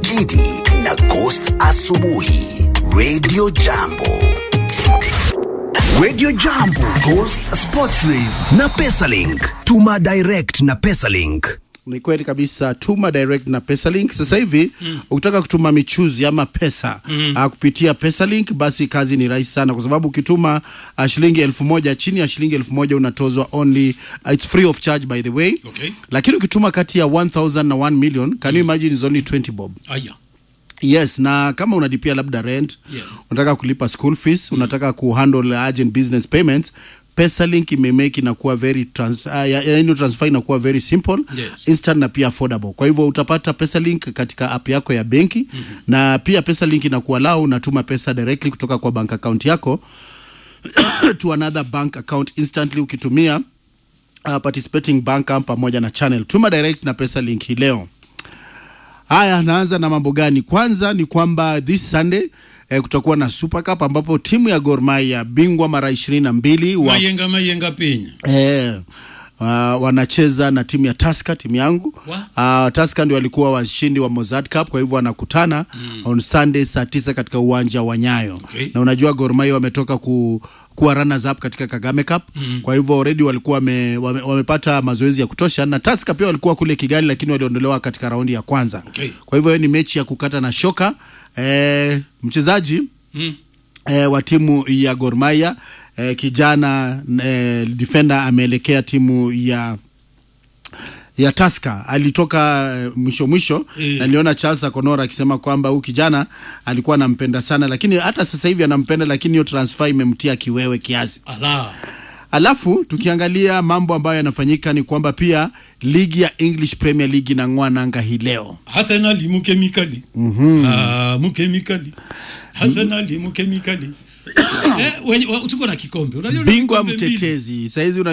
Gidi na Ghost Asubuhi Radio Jambo. Radio Jambo, Ghost Sports Rave na Pesalink. Tuma direct na Pesalink. Ni kweli kabisa, tuma direct na Pesalink sasa hivi mm. Ukitaka kutuma michuzi ama pesa mm. uh, kupitia Pesalink, basi kazi ni rahisi sana, kwa sababu ukituma uh, shilingi elfu moja chini ya shilingi elfu moja unatozwa only uh, it's free of charge by the way Okay. lakini ukituma kati ya 1000 na 1 million can you imagine is only 20 bob Aya. Yes, na kama unalipia labda rent Yeah. unataka kulipa school fees unataka kuhandle urgent business payments Pesalink imemake inakuwa very trans, uh, ya- yaani transfer inakuwa very simple Yes. instant na pia affordable. Kwa hivyo utapata Pesalink katika app yako ya benki mm-hmm. na pia Pesalink inakuwa lao unatuma pesa directly kutoka kwa bank account yako to another bank account instantly ukitumia uh, participating bank app pamoja na channel. Tuma direct na Pesalink hii leo. Haya, naanza na mambo gani? Kwanza ni kwamba this Sunday eh, kutakuwa na Super Cup ambapo timu ya Gor Mahia bingwa mara ishirini na mbili wa Mayenga mayenga pinya. eh, uh, wanacheza na timu ya Tusker, timu yangu Wa? uh, Tusker ndio walikuwa washindi wa Mozart Cup, kwa hivyo wanakutana mm. on Sunday saa tisa katika uwanja wa Nyayo Okay. na unajua Gor Mahia wametoka ku kuwa runners up katika Kagame Cup mm. kwa hivyo already walikuwa wame, wame, wamepata mazoezi ya kutosha na Tusker pia walikuwa kule Kigali, lakini waliondolewa katika raundi ya kwanza Okay. kwa hivyo hiyo ni mechi ya kukata na shoka eh, mchezaji Mm. eh, wa timu ya Gor Mahia eh, kijana eh, defender ameelekea timu ya ya Tusker alitoka eh, mwisho mwisho Eh. na niliona Charles Akonora akisema kwamba huyu kijana alikuwa anampenda sana, lakini hata sasa hivi anampenda, lakini hiyo transfer imemtia kiwewe kiasi. Ala. Alafu tukiangalia mambo ambayo yanafanyika ni kwamba pia ligi ya English Premier League inang'oa nanga hii leo. Arsenal mukemikali. Mhm. Ah, mukemikali. Arsenal mukemikali. eh, wenye- wa- tuko na kikombe. Unajua una Bingwa vikombe mbili. mtetezi saizi una